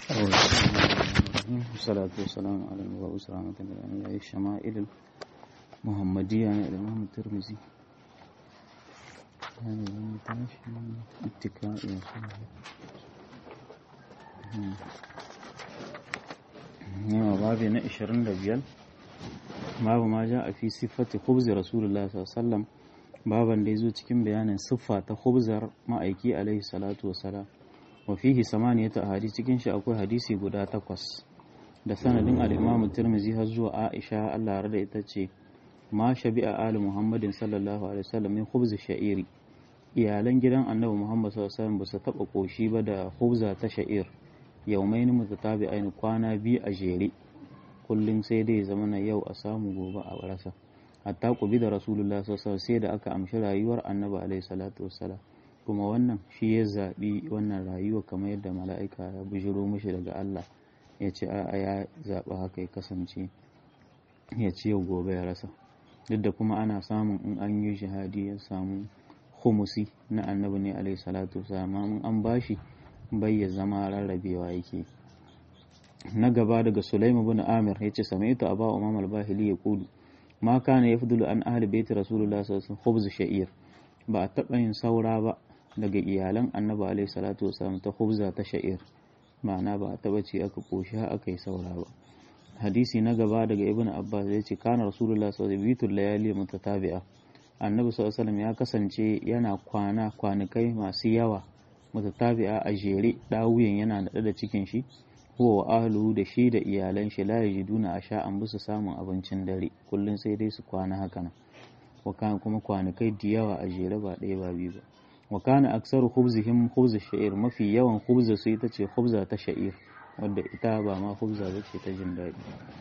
والصلاة والسلام على المبعوث رحمة للأنبياء الشمائل المحمدية عن الإمام الترمذي اتكاء yawa babi na 25 babu ma ja a fi siffati khubzi rasulullah sallallahu baban da ya zo cikin bayanin siffa ta khubzar ma'aiki alaihi salatu wasalam wa fihi samaniyatu ahadith cikin shi akwai hadisi guda takwas da sanadin al-imam tirmidhi har zuwa aisha Allah ya da ita ce ma shabi'a ali muhammadin sallallahu alaihi wasallam min khubz sha'iri iyalan gidan annabi muhammad sallallahu alaihi wasallam ba su taba koshi ba da khubza ta sha'ir yaumaini mutatabi'ain kwana biyu a jere kullum sai dai zama na yau a samu gobe a rasa hatta kubi da rasulullah sallallahu sai da aka amshi rayuwar annabi alaihi salatu wassalam kuma wannan shi ya zaɓi wannan rayuwa kamar yadda mala'ika ya bujiro mishi daga Allah ya ce a ya zaɓi haka ya kasance ya ce yau gobe ya rasa duk da kuma ana samun in an yi shahadi ya samu humusi na annabi ne alaihi salatu wassalam in an bashi bai ya zama rarrabewa yake na gaba daga Sulaimu bin Amir yace samaitu Aba Umam al-Bahili ya kudu ma kana yafdulu an ahli baiti Rasulullah sallallahu alaihi wasallam sha'ir ba a taɓa yin saura ba daga iyalan Annabi alaihi salatu wasallam ta khubza ta sha'ir ma'ana ba a taɓa ce aka koshi aka yi saura ba hadisi na gaba daga Ibn Abbas yace kana Rasulullah sallallahu alaihi wasallam layali mutatabi'a Annabi sallallahu alaihi wasallam ya kasance yana kwana kwanakai masu yawa mutatabi'a a jere dawuyan yana naɗe da cikin shi huwa wa ahluhu da shi da iyalan shi la yajiduna asha an busu samun abincin dare kullun sai dai su kwana haka nan wa kana kuma kwanakai da yawa a jere ba ɗaya ba biyu ba wa kana aksaru khubzihim khubz sha'ir mafi yawan khubza su ita ce khubza ta sha'ir wadda ita ba ma khubza ba ce ta jin daɗi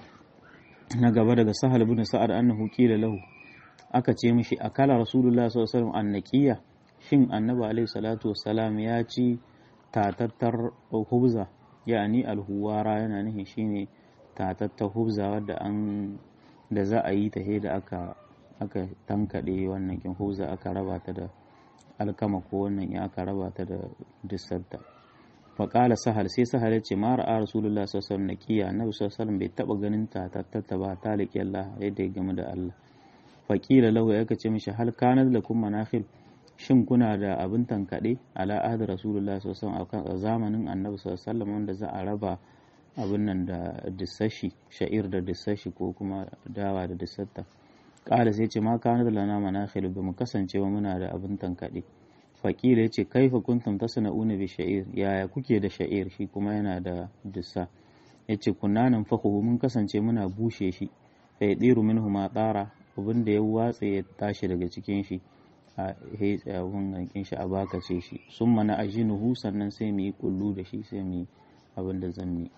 na gaba daga sahal ibn sa'ad annahu qila lahu aka ce mishi akala rasulullah sallallahu alaihi wasallam annaqiya shin annabi alaihi salatu wassalam ya ci tatattar hubza yani alhuwara yana nufin shine tatattar hubza wadda an da za a yi ta da aka aka tankade wannan kin hubza aka raba ta da alkama ko wannan ya aka raba ta da dissarta faƙala sahal sai sahal ya ce mara a rasulullah sallallahu alaihi naqiya annabi sallallahu bai taba ganin tatattar ba ta liƙi Allah yadda ya game da Allah faƙila lahu ya ce mishi hal kanat lakum manakhil shin kuna da abin tankaɗe ala ahdi rasulullah sallallahu alaihi a zamanin annabi sallallahu wanda za a raba abin nan da dissashi sha'ir da dissashi ko kuma dawa da dissatta ƙala sai ce ma kana da lana manakhil ba mu kasance ba muna da abin tankaɗe faƙila ya ce kaifa kuntum tasna'una bi sha'ir yaya kuke da sha'ir shi kuma yana da dissa ya ce kunna nan fahu mun kasance muna bushe shi fa yadiru minhu ma tsara abin da ya watse ya tashi daga cikin shi a abun gankin shi a bakace shi sun mana ajinuhu sannan sai mu yi kullu da shi sai mu yi abin da zan yi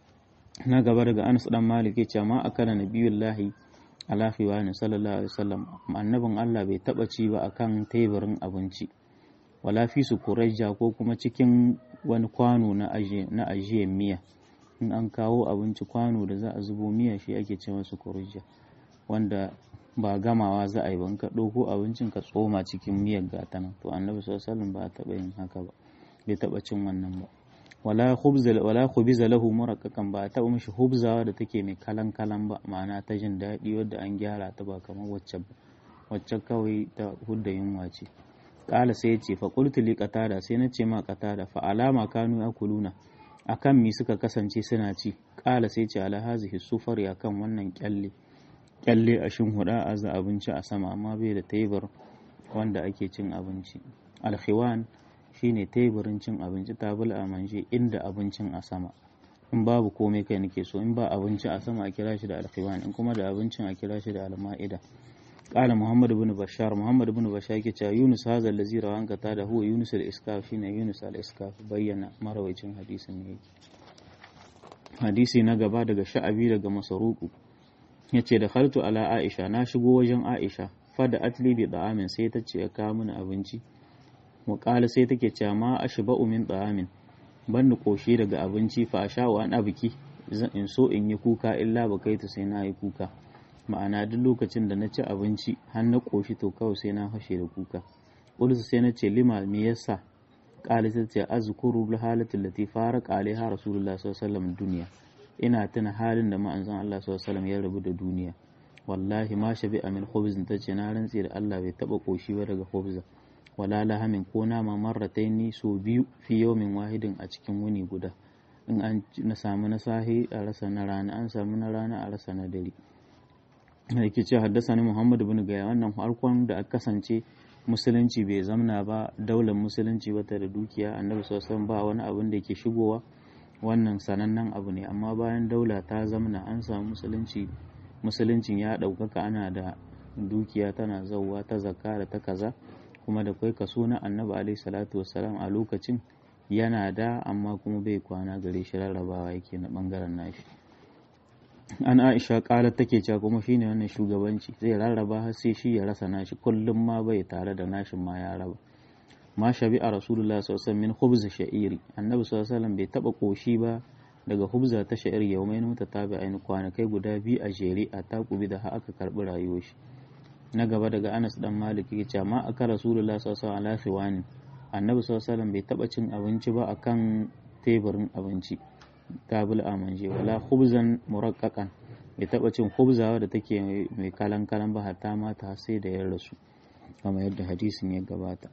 na gaba daga anas dan malik ya ce ma akala nabiyullahi ala khiwani sallallahu alaihi wasallam annabin Allah bai taba ci ba akan teburin abinci wala fi su kurajja ko kuma cikin wani kwano na aje na ajiyar miya in an kawo abinci kwano da za a zubo miya shi ake ce masa kurajja wanda ba gamawa za a yi ban ka ɗauko abincin ka tsoma cikin miyar gata nan to annabi sallallahu ba a taɓa yin haka ba bai taɓa cin wannan ba wala khubza wala khubiza lahu muraqqaqan ba a taɓa mishi hubzawa da take mai kalan kalan ba ma'ana ta jin daɗi wadda an gyara ta ba kamar wacce ba wacce kawai ta hudda yunwa ce kala sai ya ce fa qultu li qatada sai na ce ma qatada fa alama kanu yakuluna akan mi suka kasance suna ci kala sai ce ala hazihi sufari akan wannan kyalle kyalle a huda a za abinci a sama amma bai da tebur wanda ake cin abinci alkhiwan shine teburin cin abinci tabul a manje inda abincin a sama in babu komai kai nake so in ba abinci a sama a kira shi da alkhiwan in kuma da abincin a kira shi da alma'ida qala muhammad ibn bashar muhammad ibn bashar yake cewa yunus hadha allazi rawan kata da huwa yunus al-iskaf shine yunus al-iskaf bayyana marawaicin hadisin ne hadisi na gaba daga sha'abi daga masaruku ya ce da khaltu ala aisha na shigo wajen aisha fada atli bi da'amin sai ta ce ya kawo mini abinci muƙala sai take cewa ma ashba'u min da'amin ban ni koshi daga abinci fa sha wa an biki in so in yi kuka illa ba kai ta sai na yi kuka ma'ana duk lokacin da na ci abinci har na koshi to kawai sai na fashe da kuka ulsu sai na ce lima me yasa qala sai ce azkuru bil halati allati farqa alaiha rasulullah sallallahu alaihi wasallam duniya ina tuna halin da ma'anzon Allah sallallahu alaihi wasallam ya rabu da duniya wallahi ma shabi amin khubzin tace na rantsi da Allah bai taba koshi ba daga khubza wala lahamin ko nama marrataini so biyu fi yawmin wahidin a cikin wuni guda in an na samu na sahi a rasa na rana an samu na rana a rasa na dare yake ce haddasa ni Muhammad bin Gaya wannan farkon da aka kasance musulunci bai zamna ba daular musulunci wata da dukiya annabi sallallahu ba wani abin da ke shigowa wannan sanannen abu ne amma bayan daula ta zamna an samu musulunci musuluncin ya ɗaukaka ana da dukiya tana zauwa ta zakka da ta kaza kuma da kai kaso na annabi alaihi salatu wassalam a lokacin yana da amma kuma bai kwana gare shi rarrabawa yake na bangaren nashi an aisha kala take cewa kuma shine wannan shugabanci zai rarraba har sai shi ya rasa nashi kullum ma bai tare da nashin ma ya raba ma shabi a rasulullah sallallahu alaihi min khubz sha'iri annabi sallallahu alaihi bai taba koshi ba daga hubza ta sha'ir yaumai muta tabi aini kwanakai guda biyu a jere a takubi da aka karbi rayuwar shi na gaba daga Anas dan Malik yake cewa ma aka rasulullah sallallahu alaihi wasallam annabi sallallahu alaihi bai taba cin abinci ba akan teburin abinci tabul amanje wala khubzan muraqqaqan bai taba cin khubzawa da take mai kalan kalan ba hatta mata sai da ya rasu kamar yadda hadisin ya gabata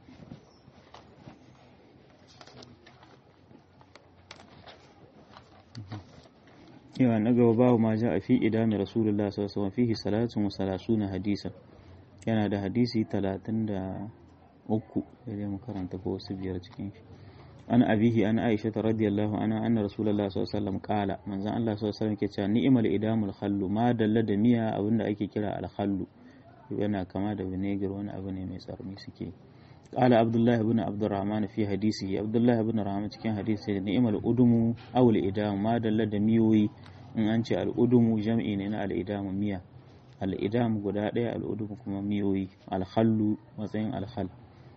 yawa na gaba babu ma ja a fi idami rasulullah sallallahu alaihi wasallam fihi salatun wa salasuna hadisa yana da hadisi talatin da uku sai mu karanta ko wasu biyar cikin shi an abihi an aisha ta radiyallahu anha anna rasulullah sallallahu alaihi wasallam qala manzon Allah sallallahu alaihi wasallam ke cewa ni'mal idamul khallu ma dalla da miya abinda ake kira al khallu yana kama da vinegar wani abu ne mai tsarni suke qala abdullah ibn abdurrahman fi hadisihi abdullah ibn rahman cikin hadisi ni'mal udumu aw al idam ma dalla da miyoyi in an ce al udumu jam'i ne na al idam miya al idam guda ɗaya al udumu kuma miyoyi al khallu matsayin al khall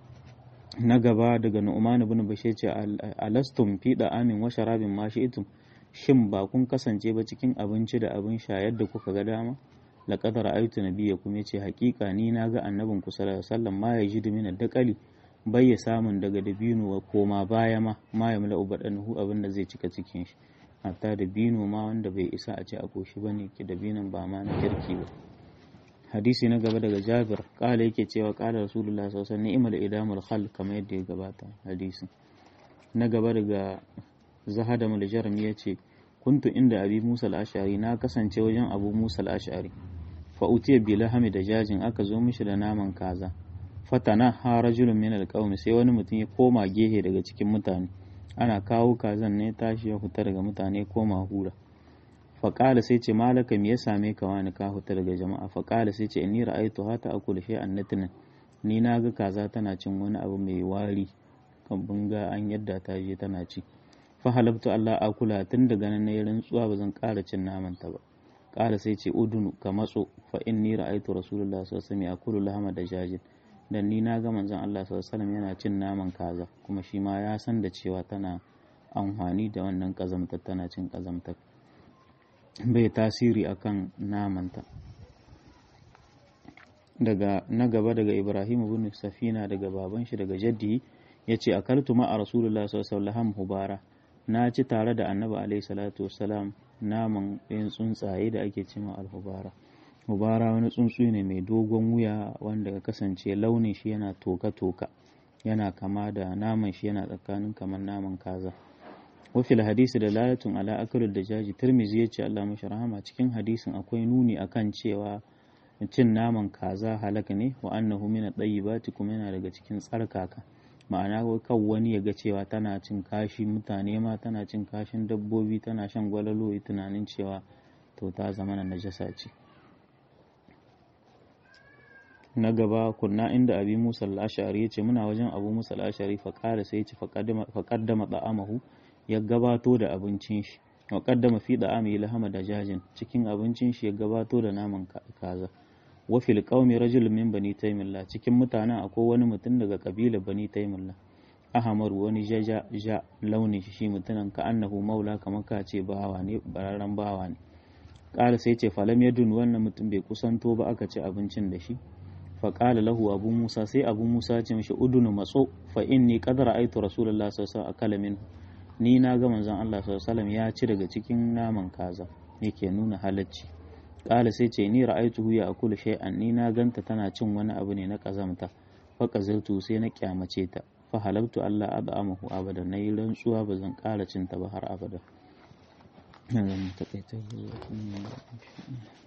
na gaba daga Nu'man ibn Bashir ce alastum fi amin wa sharabin ma shi'tum shin ba kun kasance ba cikin abinci da abin sha yadda kuka ga dama laqad ra'aytu nabiyyakum yace hakika ni na ga annabin ku sallallahu alaihi wasallam ma yajidu min ad-daqali bai ya samun daga dabino wa koma baya ma ma ya mala ubadanuhu abin da zai cika cikin shi hatta dabino ma wanda bai isa a ce a koshi bane ki dabinon ba ma na kirki ba hadisi na gaba daga jabir kala yake cewa kala rasulullah sallallahu alaihi wasallam idamul khal kamar yadda ya gabata hadisin na gaba daga zahada mul jarmi yace kuntu inda abi musa al-ash'ari na kasance wajen abu musa al-ash'ari fa utiya bi lahami da jajin aka zo mishi da naman kaza fatana ha rajulun min al sai wani mutum ya koma gehe daga cikin mutane ana kawo kazan ne tashi ya fita daga mutane koma hura faƙala sai ce malaka me ya same ka wani ka huta daga jama'a faƙala sai ce inni ra'aytu hata akulu shay'an natnan ni na ga kaza tana cin wani abu mai wari kan bunga an yadda ta je tana ci fa halabtu Allah akula tun daga nan nayi rantsuwa ba zan ƙara cin naman ta ba ƙala sai ce udunu ka matso fa inni ra'aytu rasulullah sallallahu alaihi wasallam yakulu lahama da jajin dan ni na ga manzon Allah sallallahu alaihi wasallam yana cin naman kaza kuma shi ma ya san da cewa tana amfani da wannan kazamtar tana cin kazamtar bai tasiri akan namanta daga na gaba daga ibrahim ibn safina daga baban shi daga jaddi ya ce akaltu ma a rasulullah sallallahu hubara na ci tare da annabi alaihi salatu wassalam naman ɗayan tsuntsaye da ake cima alhubara hubara wani tsuntsu ne mai dogon wuya wanda ya kasance launin shi yana toka-toka yana kama da naman shi yana tsakanin kamar naman kaza wafil hadisi da lalatun ala akalul da jaji turmizi ya ce Allah mashi rahama cikin hadisin akwai nuni akan cewa cin naman kaza halaka ne wa annahu min at-tayyibati kuma yana daga cikin tsarkaka ma'ana kan wani ya ga cewa tana cin kashi mutane ma tana cin kashin dabbobi tana shan gwalalo yi tunanin cewa to ta zama na najasa ce na gaba kunna inda abi musa al-ashari ya ce muna wajen abu musa al-ashari fa sai ya ce fa qaddama da'amahu ya gabato da abincin shi wa qaddama fi da'ami lahama da jajin cikin abincin shi ya gabato da naman kaza wa fil qaumi rajulun min bani taymillah cikin mutanen akwai wani mutum daga kabilar bani taymillah ahmar wani jaja ja launin shi shi mutumin ka annahu maula kamar ka ce bawa ne bararren bawa ne ƙara sai ce falam yadun wannan mutum bai kusanto ba aka ci abincin da shi fa qala lahu abu musa sai abu musa ce mishi udunu matso fa inni qad ra'aytu rasulullahi sallallahu alaihi wasallam akala minhu ni na ga manzon Allah sallallahu alaihi wasallam ya ci daga cikin naman kaza yake nuna halacci qala sai ce ni ra'aytuhu ya akulu shay'an ni na ganta tana cin wani abu ne na kazamta fa qazaltu sai na kyamace ta fa halabtu Allah ad'amahu abada nayi rantsuwa ba zan ƙara cin ta ba har abada.